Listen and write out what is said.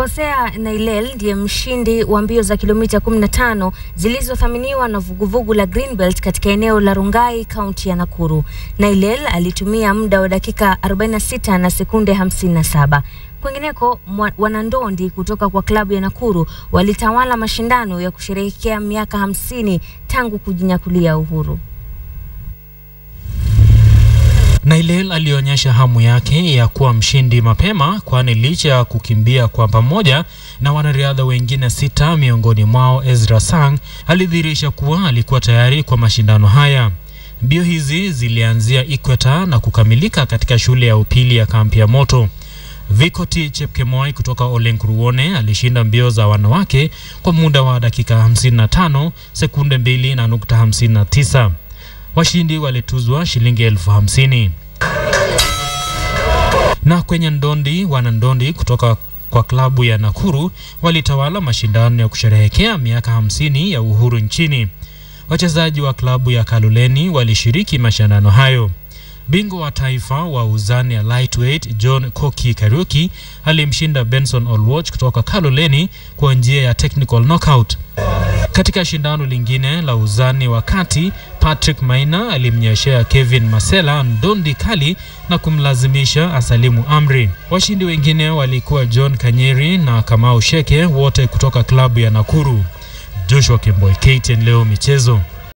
Hosea Nailel ndiye mshindi wa mbio za kilomita 15 zilizothaminiwa na vuguvugu la Greenbelt katika eneo la Rungai, kaunti ya Nakuru. Nailel alitumia muda wa dakika 46 na sekunde 57. Kwingineko, wanandondi kutoka kwa klabu ya Nakuru walitawala mashindano ya kusherehekea miaka hamsini tangu kujinyakulia uhuru. Nailel alionyesha hamu yake ya kuwa mshindi mapema, kwani licha ya kukimbia kwa pamoja na wanariadha wengine sita, miongoni mwao Ezra Sang, alidhihirisha kuwa alikuwa tayari kwa mashindano haya. Mbio hizi zilianzia Equator na kukamilika katika shule ya upili ya kampi ya moto. Vikoti Chepkemoi kutoka Olenkuruone alishinda mbio za wanawake kwa muda wa dakika 55 sekunde 2 na nukta 59. Washindi walituzwa shilingi elfu hamsini. Na kwenye ndondi, wanandondi kutoka kwa klabu ya Nakuru walitawala mashindano ya kusherehekea miaka hamsini ya uhuru nchini. Wachezaji wa klabu ya Kaloleni walishiriki mashindano hayo. Bingwa wa taifa wa uzani ya lightweight John Koki Kariuki alimshinda Benson Olwoch kutoka Kaloleni kwa njia ya technical knockout. Katika shindano lingine la uzani wa kati, Patrick Maina alimnyeshea Kevin Masela ndondi kali na kumlazimisha asalimu amri. Washindi wengine walikuwa John Kanyeri na Kamau Sheke, wote kutoka klabu ya Nakuru. Joshua Kemboi, KTN leo michezo.